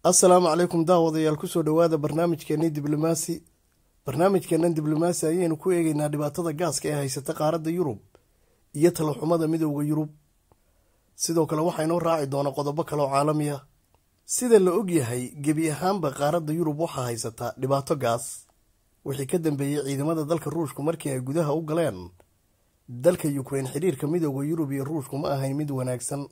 assalaamu calaykum daawadayaal kusoo dhowaada barnaamijkeenii diblomaasi barnaamijkeennan diblomaasi ayaynu ku eegeynaa dhibaatada gaaska ee haysata qaaradda yurub iyo talaxumada midowda yurub sidoo kale waxaa inoo raaci doona qodobo kaleoo caalami ah sida la og yahay gebi ahaanba qaaradda yurub waxaa haysata dhibaato gaas wixii ka dambeeyey ciidamada dalka ruushku markii ay gudaha u galeen dalka yukrain xidhiirka midowda yurub iyo ruushku ma ahayn mid wanaagsan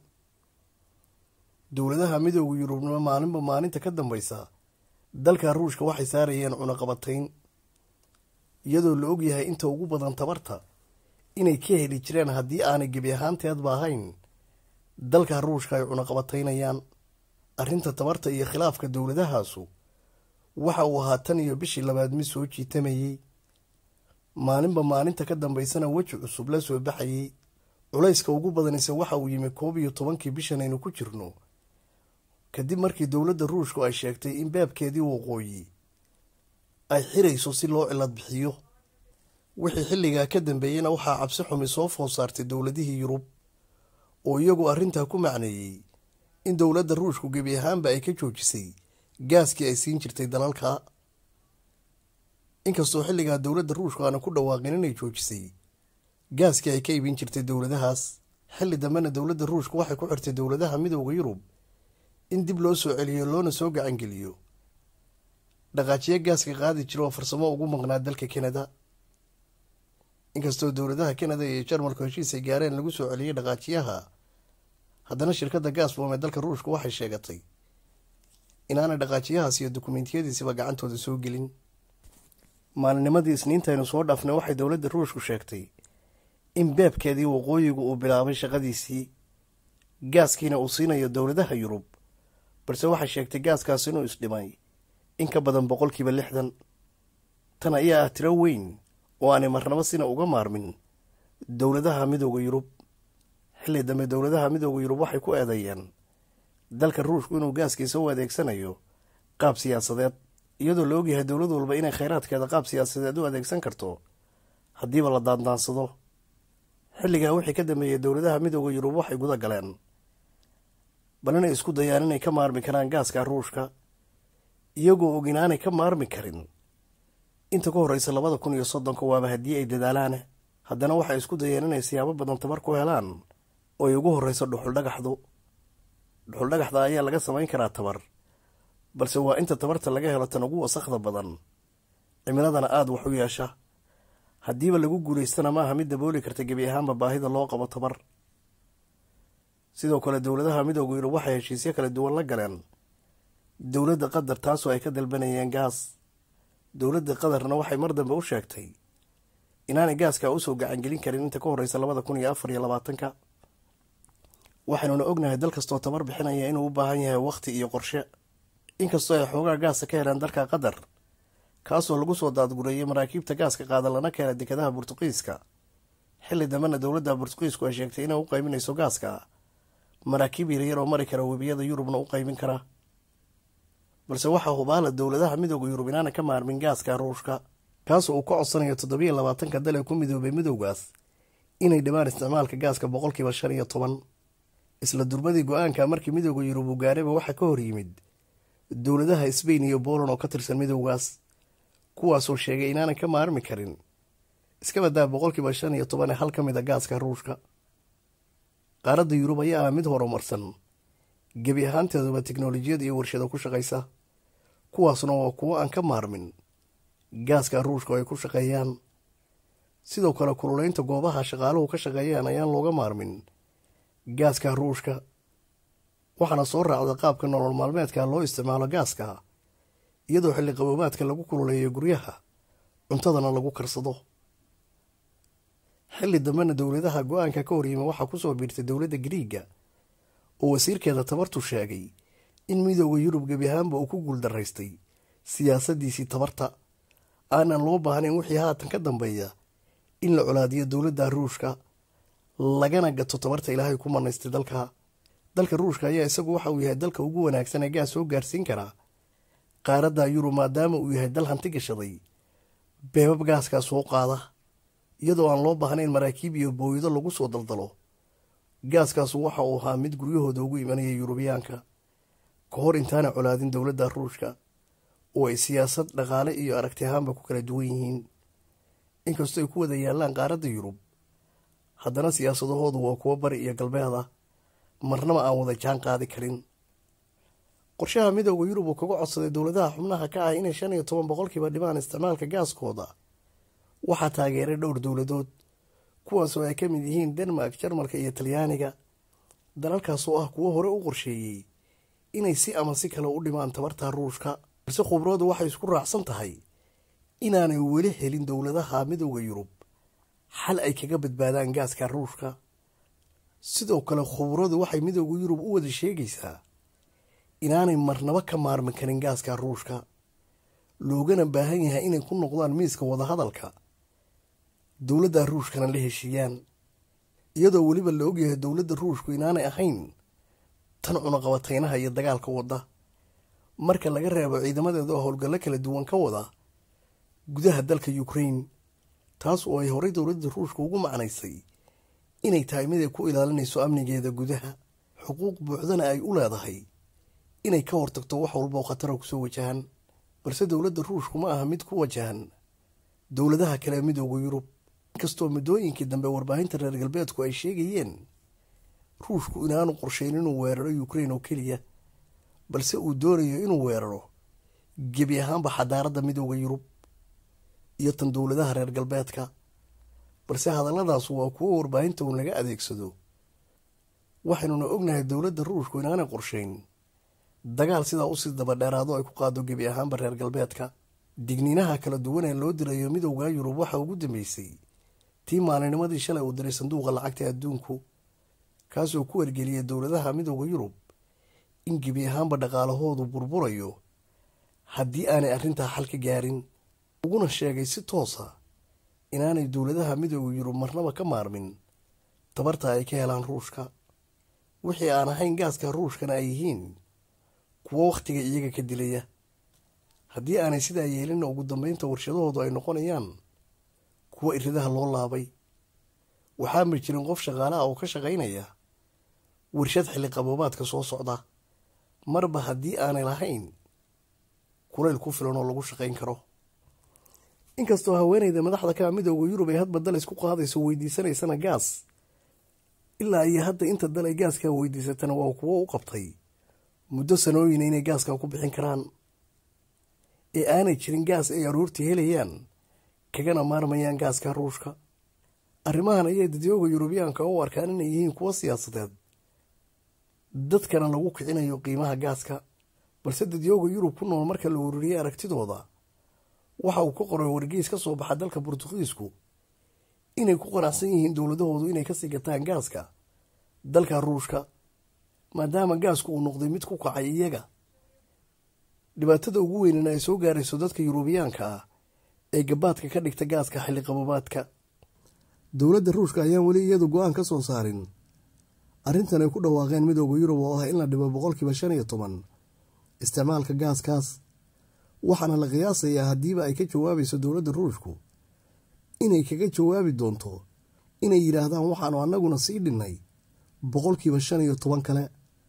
dowladaha midowda yurubna maalinba maalinta ka dambeysa dalka ruushka waxay saarayeen cunaqabatayn iyadoo la og yahay inta ugu badan tabarta inay ka heli jireen haddii aanay gebi ahaanteedba ahayn dalka ruushka ay cunaqabataynayaan arrinta tabarta iyo khilaafka dowladahaasu waxa uu ahaa tan iyo bishii labaad mid soo jiitamayey maalinba maalinta ka dambeysana weji cusub la soo baxayey culayska ugu badanise waxa uu yimi koob iyo tobankii bishan aynu ku jirno kadib markii dowladda ruushku ay sheegtay in baabkeedii waqooyi ay xirayso si loo cilad bixiyo wixii xilligaa ka dambeeyeyna waxaa cabsi xumi soo food saartay dowladihii yurub oo iyagu arrintaa ku macneeyey in dowladda ruushku gebi ahaanba ay ka joojisay gaaskii ay siin jirtay dalalka inkastoo xilligaa dowladda ruushku aana ku dhawaaqin inay joojisay gaaskii ay ka iibin jirtay dowladahaas xilli dambena dowladda ruushku waxay ku xirtay dowladaha midowda yurub in dib loo soo celiyo loona soo gacangeliyo dhaqaajiyo gaaska qaadi jira oo farsamo ugu maqnaa dalka kanada inkastoo dowladaha kanada iyo jarmalku heshiis ay gaareen lagu soo celiyey dhaqaajiyaha haddana shirkadda gaasboom ee dalka ruushku waxay sheegatay inaanay dhaqaajiyahaas iyo dukumentiyadiisiba gacantooda soo gelin maalinimadii isniintaynu soo dhaafnay waxay dowladda ruushku sheegtay in beebkeedii waqooyigu uu bilaabay shaqadiisii gaaskiina uu siinayo dowladaha yurub balse waxay sheegtay gaaskaas inuu isdhimay in ka badan boqolkiiba lixdan tan ayaa ah tiro weyn oo aanay marnabo sina uga maarmin dowladaha midowda yurub xilli dambe dowladaha midowda yurub waxay ku eedeeyeen dalka ruushku inuu gaaskiisa u adeegsanayo qaab siyaasadeed iyadoo la ogyahay dowlad walba inay kheyraadkeeda qaab siyaasadeed u adeegsan karto haddiiba la daandaansado xilligaa wixii ka dambeeyey dowladaha midowda yurub waxay guda galeen bal inay isku dayaan inay ka maarmi karaan gaaska ruushka iyagoo og inaanay ka maarmi karin inta ka horreysa labada kun iyo soddonka waaba haddii ay dadaalaan haddana waxay isku dayeen inay siyaabo badan tabar ku helaan oo ay ugu horreyso dhuxuldhagaxdu dhuxuldhagaxda ayaa laga samayn karaa tabar balse waa inta tabarta laga helo tan ugu wasakhda badan cimiladana aada wax u yeesha haddiiba lagu guulaystana maaha mid dabooli karta gebi ahaanba baahida loo qabo tabar sidoo kale dowladaha midowda yurub waxay heshiisyo kala duwan la galeen dowladda qatar taasoo ay ka dalbanayeen gaas dowladda qatarna waxay mar dambe u sheegtay inaanay gaaskaa usoo gacangelin karin inta ka horreysa labada kun iyo afar iyo labaatanka waxaynuna ognahay dal kastoo tabar bixinaya inuu u baahan yahay wakhti iyo qorshe inkastoo ay xoogaa gaasa ka heleen dalka qatar kaasoo lagu soo daadgureeyay maraakiibta gaaska qaada lana keena dekadaha burtuqiiska xilli dambena dowladda burtuqiisku ay sheegtay inay u qayminayso gaaska maraakiib yaryar oo mari kara webiyada yurubna u qaymin kara balse waxaa hubaala dowladaha midowda yurub inaana ka maarmin gaaska ruushka kaasoo uu ka codsanayo toddobiyo labaatanka dal ee ku midoobay midowgaas inay dhibaan isticmaalka gaaska boqolkiiba shan iyo toban isla durbadii go-aanka markii midowda yurub uu gaarayba waxaa ka hor yimid dowladaha sbain iyo boland oo ka tirsan midowgaas kuwaasoo sheegay inaanan ka maarmi karin iska badaa boqolkiiba shan iyo toban ee hal ka mid a gaaska ruushka qaaradda yurub ayaa ah mid horumarsan gebi ahaanteeduba teknolojiyad iyo warshado ku shaqaysa kuwaasna waa kuwo aan ka maarmin gaaska ruushka oo ay ku shaqeeyaan sidoo kale kululeynta goobaha shaqaaluhu ka shaqeeyaan ayaan looga maarmin gaaska ruushka waxaana soo raacda qaabka nolol maalmeedka loo isticmaalo gaaska iyadoo xilli qaboobaadka lagu kululeeyo guryaha cuntadana lagu karsado xilli dambena dowladaha go-aanka ka horyima waxaa kusoo biirtay dowladda gariiga oo wasiirkeeda tabartu sheegay in midowda yurub gebi ahaanba uu ku guuldaraystay siyaasadiisii tabarta aanan loo baahnayn wixii haatan ka dambeeya in la colaadiyo dowladda ruushka lagana gato tabarta ilaahay ku manaystay dalka dalka ruushka ayaa isagu waxa uu yahay dalka ugu wanaagsan ee gaas soo gaarsiin karaa qaaradda yurub maadaama uu yahay dal hanti gashaday beebab gaaskaa soo qaada iyadoo aan loo baahnayn maraakiib iyo booyado lagu soo daldalo gaaskaasu waxa uu ahaa mid guryahooda ugu imanaya yurubiyaanka ka hor intaana colaadin dowladda ruushka oo ay siyaasad dhaqaale iyo aragti ahaanba ku kala duwan yihiin inkastoo ay ku wada yaallaan qaaradda yurub haddana siyaasadahoodu waa kuwo bari iyo galbeed ah marnaba aan wada jaan qaadi karin qorshaha midooda yurub uu kaga codsaday dowladaha xubnaha ka ah inay shan iyo toban boqolkiiba dhimaan isticmaalka gaaskooda waxaa taageeray dhowr dowladood kuwaasoo ay ka mid yihiin denmark jarmalka iyo talyaaniga dalalkaas oo ah kuwo hore u qorsheeyey inay si ama si kale u dhimaan tabarta ruushka balse khubradu waxay isku raacsan tahay inaanay weli helin dowladaha midooda yurub xal ay kaga badbaadaan gaaska ruushka sidoo kale khubradu waxay midooda yurub u wada sheegaysaa inaanay marnabo ka maarmi karin gaaska ruushka loogana baahan yahay inay ku noqdaan miiska wadahadalka dowladda ruushkana la heshiiyaan iyadoo weliba la ogyahay dowladda ruushku inaanay ahayn tan cunaqabataynaha iyo dagaalka wadda marka laga reebo ciidamadeeda oo howlgallo kala duwan ka wada gudaha dalka ukrain taas oo ay horey dowladda ruushka ugu macnaysay inay tahay mid ay ku ilaalinayso amnigeeda gudaha xuquuq buuxdana ay u leedahay inay ka hortagto wax walba oo khatara kusoo wajahan balse dowladda ruushku ma aha mid ku wajahan dowladaha kale ee midooda yurub inkastoo muddooyinkii dambe warbaahinta reer galbeedku ay sheegayeen ruushku inaanu qorshayn inuu weeraro ukrain oo keliya balse uu doonayo inuu weeraro gebi ahaanba xadaaradda midooda yurub iyo tan dowladaha reer galbeedka balse hadalladaas waa kuwo warbaahinta uun laga adeegsado waxaynuna ognahay dowladda ruushku inaanay qorshayn dagaal sidaa usii dabadheeraado ay ku qaado gebi ahaanba reer galbeedka digniinaha kala duwan ee loo dirayo midowda yurub waxaa ugu dambeysay tii maalinimadii shalay uu diray sanduuqa lacagta adduunku kaasoo ku wargeliyay dowladaha midowda yurub in gebi ahaanba dhaqaalahoodu burburayo haddii aanay arrintaa xal ka gaarin uguna sheegay si toosa inaanay dowladaha midowda yurub marnaba ka maarmin tabarta ay ka helaan ruushka wixii aan ahayn gaaska ruushkana ay yihiin kuwo wakhtiga iyaga ka dilaya haddii aanay sidaa yeelinna ugu dambeynta warshadahoodu ay noqonayaan kuwo iridaha loo laabay waxaanba jirin qof shaqaalaha oo ka shaqaynaya warshad xilli qaboobaadka soo socda marba haddii aanay lahayn kulayl ku filan oo lagu shaqayn karo inkastoo haweeneyda madaxda ka midooda yurub ay hadba dal isku qaadayso weydiisanaysana gaas ilaa iyo hadda inta dal ay gaaskaa weydiisatana waa kuwo u qabtay muddo sanooyina inay gaaskaa ku bixin karaan ee aanay jirin gaas ay aroortii helayaan kagana maarmayaan gaaska ruushka arrimahan ayay dadyooga yurubiyaanka u arkaan inay yihiin kuwo siyaasadeed dadkana lagu kicinayo qiimaha gaaska balse dadyooga yurub ku nool marka la ururiyey aragtidooda waxa uu ka qoray wargeys ka soo baxa dalka burtuqiisku inay ku qanacsan yihiin dowladahoodu inay kasii gataan gaaska dalka ruushka maadaama gaasku uu noqday mid ku kacay iyaga dhibaatada ugu weynana ay soo gaarayso dadka yurubiyaanka ah ee gabaadka ka dhigta gaaska xilli qabobaadka dowladda ruushka ayaan weli iyadu go-aan ka soo saarin arrintan ay ku dhawaaqeen midooda yurub oo ah in la dhibo boqolkiiba shan iyo toban isticmaalka gaaskaas waxaana la qiyaasayaa haddiiba ay ka jawaabayso dowladda ruushku inay kaga jawaabi doonto inay yidhaahdaan waxaanu annaguna sii dhinnay boqolkiiba shan iyo toban kale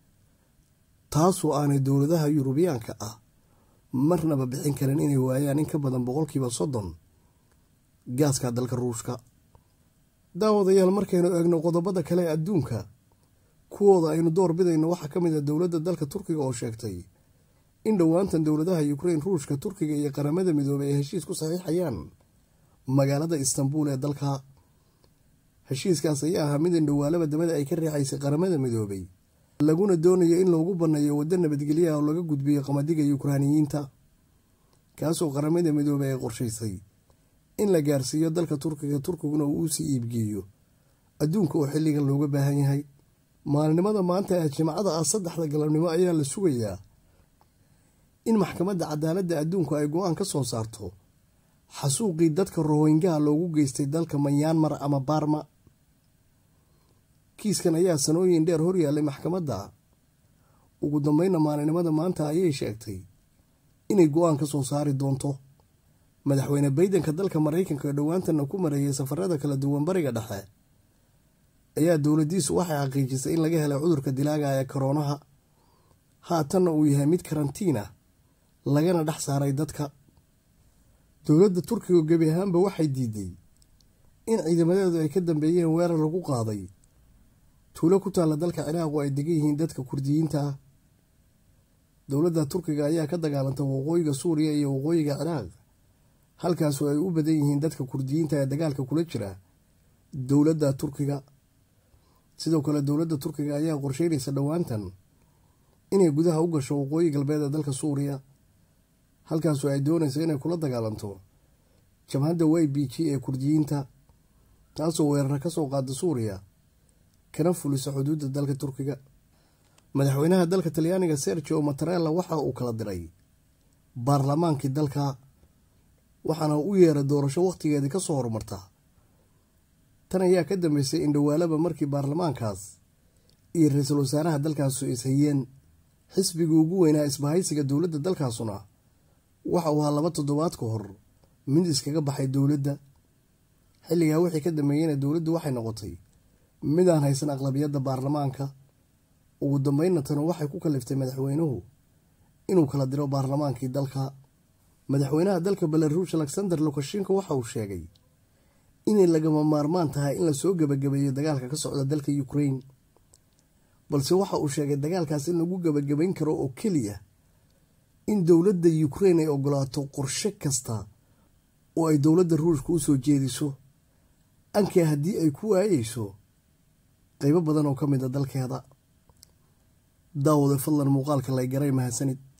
taasoo aanay dowladaha yurubiyaanka ah marnaba bixin karin inay waayaan in ka badan boqolkiiba soddon gaaska dalka ruushka daawadayaal markaynu eegno qodobada kale ee adduunka kuwooda aynu door bidayno waxaa ka mid a dowladda dalka turkiga oo sheegtay in dhowaantan dowladaha ukrain ruushka turkiga iyo qaramada midoobay ay heshiis ku saxiixayaan magaalada istanbul ee dalka heshiiskaas ayaa ahaa mid indhowaalaba dabada ay ka riixaysay qaramada midoobay laguna doonayo in loogu banneeyo waddo nabadgelyaha oo laga gudbiyo qamadiga yukraaniyiinta kaasoo qaramada midoobay ay qorshaysay in la gaarsiiyo dalka turkiga turkiguna uu usii iibgeeyo adduunka oo xilligan looga baahan yahay maalinimada maanta ee jimcada ah saddexda galabnimo ayaa la sugayaa in maxkamadda cadaaladda adduunku ay go-aan ka soo saarto xasuuqii dadka rohingaha loogu geystay dalka manyaanmar ama baarma kiiskan ayaa sanooyin dheer hor yaallay maxkamadda ugu dambeynna maalinimada maanta ayay sheegtay inay go-aan ka soo saari doonto madaxweyne baydenka dalka maraykanka oo dhowaantana ku mareeyay safarada kala duwan bariga dhexe ayaa dowladdiisu waxay xaqiijisay in laga helay cudurka dilaaga ee koroonaha haatanna uu yahay mid karantiina lagana dhex saaray dadka dowladda turkiga gebi ahaanba waxay diiday in ciidamadeedu ay ka dambeeyeen weerar lagu qaaday tuulo ku taalla dalka ciraaq oo ay degan yihiin dadka kurdiyiinta ah dowladda turkiga ayaa ka dagaalantay waqooyiga suuriya iyo waqooyiga ciraaq halkaasoo ay u badan yihiin dadka kurdiyiinta ee dagaalka kula jira dowladda turkiga sidoo kale dowladda turkiga ayaa qorsheynaysa dhowaantan inay gudaha u gasho waqooyi galbeed ee dalka suuriya halkaasoo ay doonaysa inay kula dagaalanto jabhadda y b g ee kurdiyiinta taasoo weerara ka soo qaada suuriya kana fulisa xuduudda dalka turkiga madaxweynaha dalka talyaaniga sergio matarella waxa uu kala diray baarlamaankii dalka waxaana u yeeray doorasho wakhtigeedii ka soo horumarta tan ayaa ka dambeysay in dhowaalaba markii baarlamaankaas iyo ra-iisul wasaaraha dalkaasu ishayeen xisbigii ugu weynaa isbahaysiga dowladda dalkaasuna waxa uu ahaa laba toddobaad ka hor mid iskaga baxay dowladda xilligaa wixii ka dambeeyeyna dowladdu waxay noqotay midaan haysan aqlabiyadda baarlamaanka ugu dambeynna tanu waxay ku kaliftay madaxweynuhu inuu kala diro baarlamaankii dalka madaxweynaha dalka belaruush alexander lukashenko waxa uu sheegay inay lagama maarmaan tahay in lasoo gebagabeeyo dagaalka ka socda dalka ukrain balse waxa uu sheegay dagaalkaas in lagu gebagabayn karo oo keliya in dowladda ukrain ay ogolaato qorshe kasta oo ay dowladda ruushka u soo jeediso ankee haddii ay ku waayeyso qaybo badan oo ka mid a dalkeeda daawade fadlan muuqaalka lay garay mahadsanid